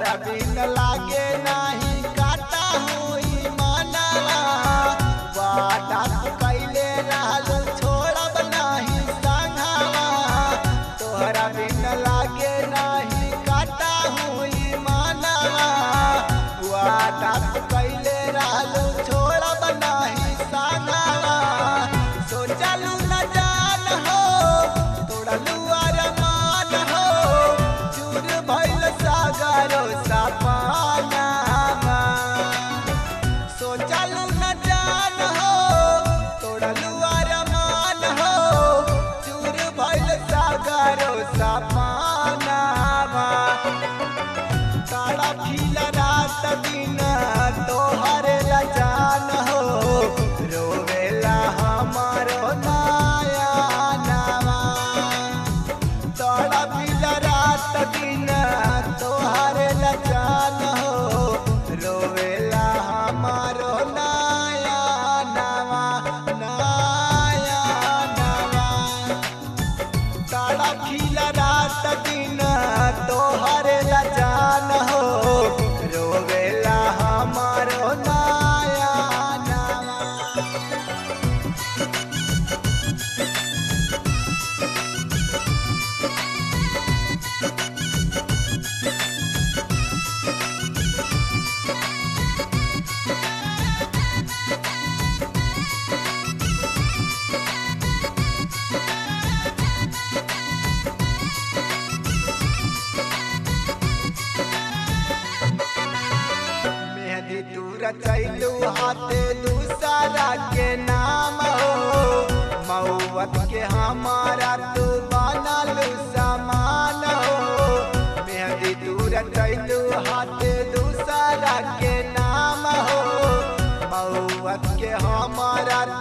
तोहरा बिन लागे नाही काटा होई मनवा वादा तू कैले रहलू छोड़ब नाही संघवा तोहरा बिन लागे नाही काटा होई मनवा वादा तू कैले रहलू छोड़ब नाही संघवा सोचलू न जान हो तोड़लू अरमान हो चूर भइल सागरो सपनावा सोचलू न जान हो तोड़लू अरमान हो चूर भइल सागरो सपनावा तारा फील रात दिन तोहर लजान हो रोवेला हमारो नाया नावा तारा फील रात दिन तोहर लजान हो रोवेला हमारो नाया नावा नाया नावा तारा खिल रात दिन तोहर लजान हो रोवेला हमारो नाया नावा मेहंदी दूर चैलू हाथे दूसरा के नाम हो मऊवत के हमारा तू बनलू समान हो मेहंदी दूर चैलू हाथे दूसरा के नाम हो मऊवत के हमारा